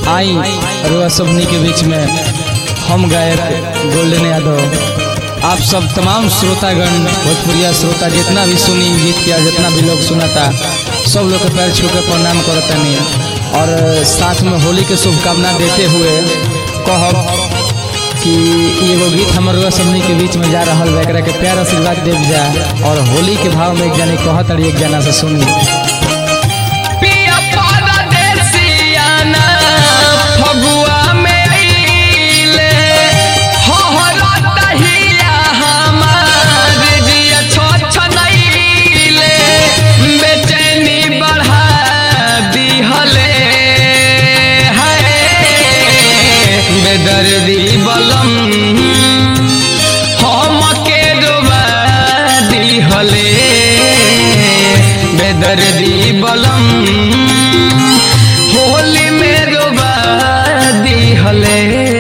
आई रुआ सबनी के बीच में हम गायक गोल्डन यादव आप सब तमाम श्रोतागण भोजपुरिया श्रोता जितना भी सुनी गीत किया जितना भी लोग सुना था सब लोग के पैर छू के प्रणाम करतनी और साथ में होली के शुभकामना देते हुए कहब कि एगो गीत हमर रुआ सबनी के बीच में जा रहा है एकरा के प्यार आशीर्वाद देव जा और होली के भाव में एक जानी कहत और एक जना से सुनी पिया परदेसियाना फगुआ में अइले होहरत हिया हमार जिया छछनइले बेचैनी बढ़ा दिहले हाय बेदर्दी बलम हमके डुबा दिहले बेदर्दी बलम होली में डुबा दिहले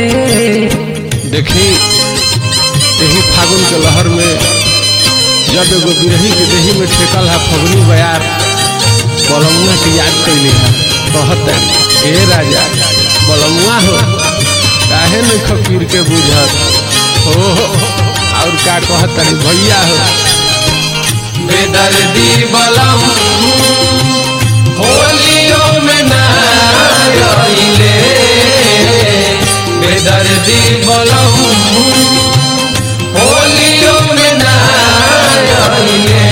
देखी यही फागुन के लहर में जब एगो बिरही के देही में ठेकल है फगुनी बयार बलमुआ के याद कैली है कहत है, ए राजा बलमुआ हो काहे नहीं खपीर के बुझत हो और का कहत है, भैया हो बेदर्दी बलम होलियों में ना आइले बेदर्दी बलम होलियों में ना आइले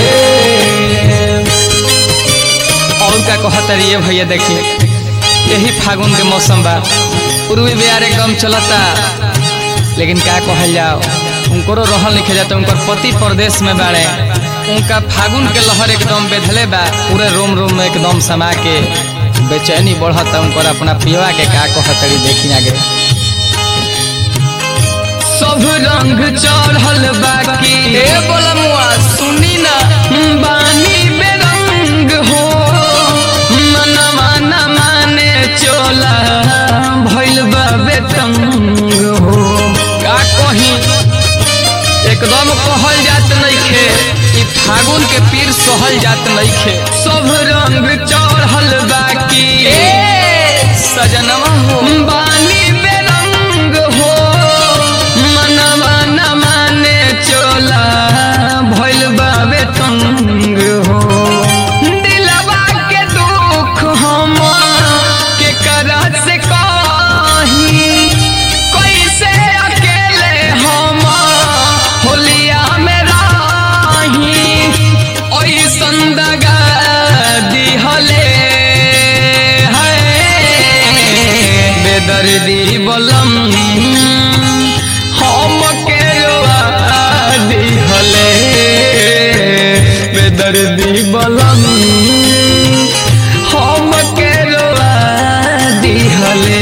और का कहत रहिए भैया देखिए यही फागुन के मौसम बा पूर्वी बिहार एकदम चलता लेकिन क्या कहल जाओ उनको रहल लिखे जाता उनकर पति प्रदेश में बाड़े उनका फागुन के लहर एकदम बेधले बा पूरे रोम रोम में एकदम समा के बेचैनी बढ़ता उनकर अपना पियवा के का कहत रही देखी आगे सब रंग चढ़ल बाकी ए बोलमुआ सुनी ना बानी बेरंग हो मनवा न माने चोला भइल बा बेतंग हो का कही एकदम कहल जात नइखे ई फागुन के पीर सहल जात नइखे सब रंग चढ़ल बाकी सजनवा हो बानी बेरंग हो मनवा न माने चोला भइल बाबे तंग हो दिलवा के दुख हम के करा से कही कैसे अकेले हम होलिया में राही ओइसन दगा दिहले है बेदर्दी बलम हम के रोआ दिहले बेदर्दी बलम हम के रोआ दिहले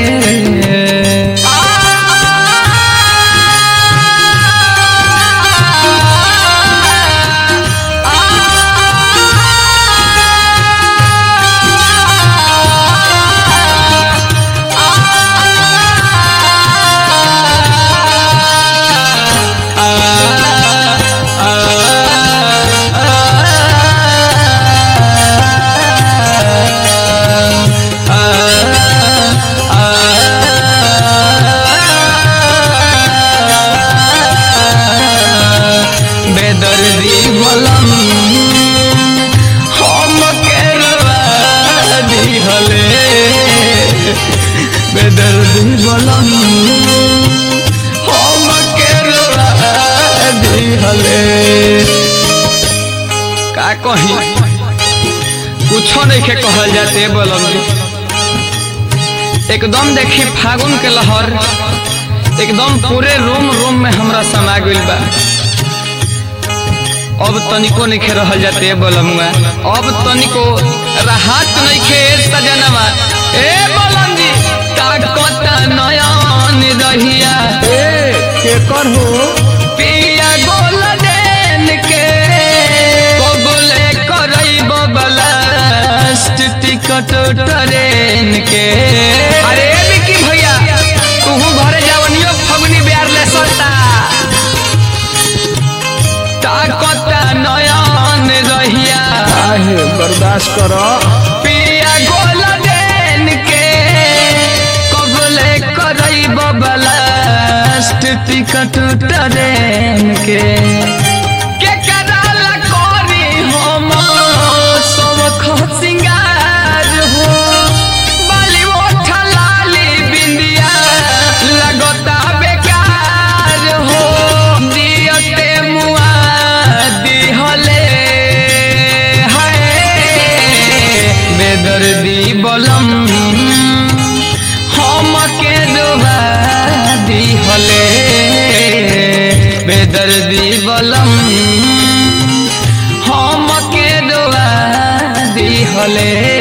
बेदर्दी बलम हम के रवा दिहले बेदर्दी बलम हम के रवा दिहले का कही कुछो नहीं के कहल जाते बलम जी एकदम देखी फागुन के लहर एकदम पूरे रोम रोम में हमरा समा गइल बा अब तनिको नहीं रहल जाते बलमुआ अब तनिको राहत नहीं खे सजनवा ए बलम जी ताकत नयन रहिया ए केकर हो पिया गोल देन के कबले करैब बलास्ट टिकट ट्रेन के अरे विकी भैया तू घरे जावनियो फगुनी बिहार ले सता ताकत नयन रहिया काहे बर्दाश्त कर पिया गोल देन के कटुट देन के के कराला कोरी हम सब खसिंगार हो बाली ओठा लाली बिंदिया लगता बेकार हो दियते मुआ दिहले हाय बेदर्दी बलम हम के डुबा दिहले बेदर्दी बलम हम के डुबा दिहले